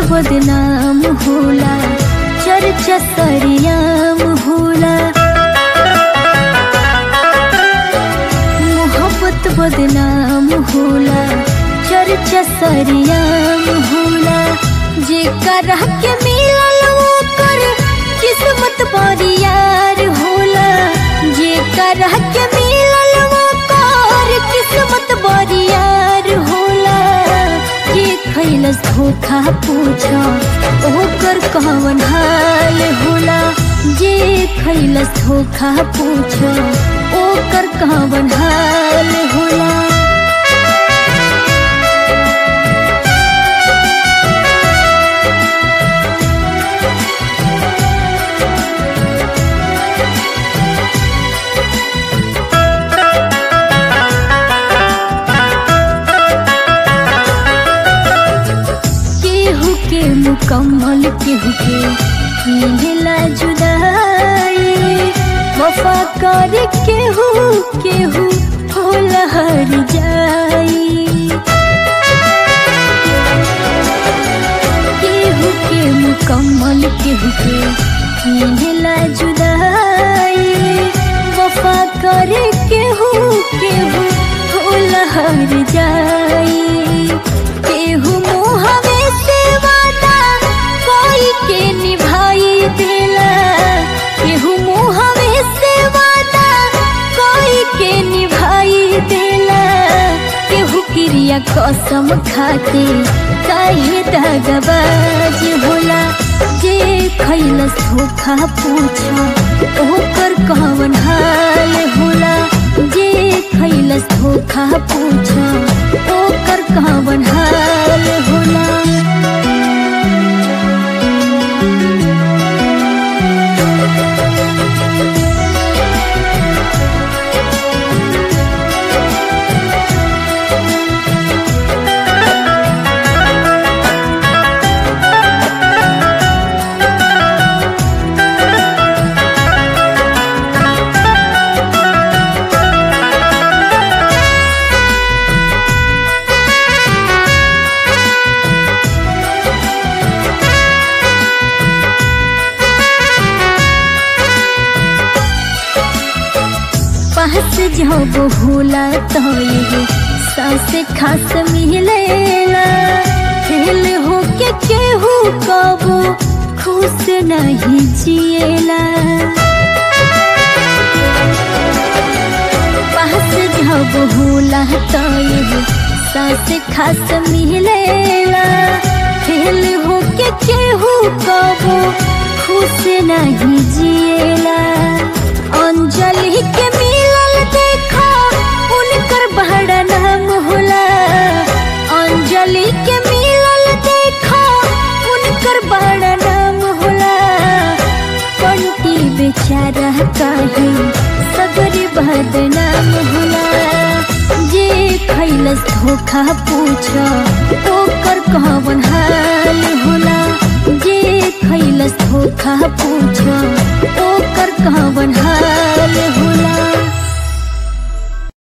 बदनाम होला चर्चा सरियाम होला मोहब्बत बदनाम होला चर्चा सरियाम होला जे कर के मिलल ओकर किस्मत बरियार होला जे कर के मिलल ओकर किस्मत बरियार होला जे खैलस धोखा पूछ ओकर कवन हाल होला जे खैलस धोखा पूछ ओकर कवन हाल होला केहू के मुकम्मल केहू के मिलेला जुदाई वफा कर केहू केहू होला हर जाई केहू के मुकम्मल केहू के मिलेला जुदाई वफा कर केहू केहू होला हर जाई केहू मुहवे से वादा कोई के निभाई देला केहू मुहवे से वादा कोई के निभाई देला केहू क्रिया कसम खाते काहे दगबाज होला जे खैलस धोखा पूछ ओकर कवन हाल होला जे खैलस धोखा पूछ ओकर कवन हाल होला पास जब होला तो ये सांस खास मिलेला फेल हो के केहू कबो खुश नहीं जिएला पास जब होला तो ये सांस खास मिलेला फेल हो के केहू कबो खुश नहीं जिएला अंजलि के मिलल देखा उनकर बड़ा नाम होला अंजलि के मिलल देखा उनकर बड़ा नाम होला कंटी बेचारा काहे सगरी बदनाम होला जे खैलस धोखा पूछ ओकर कह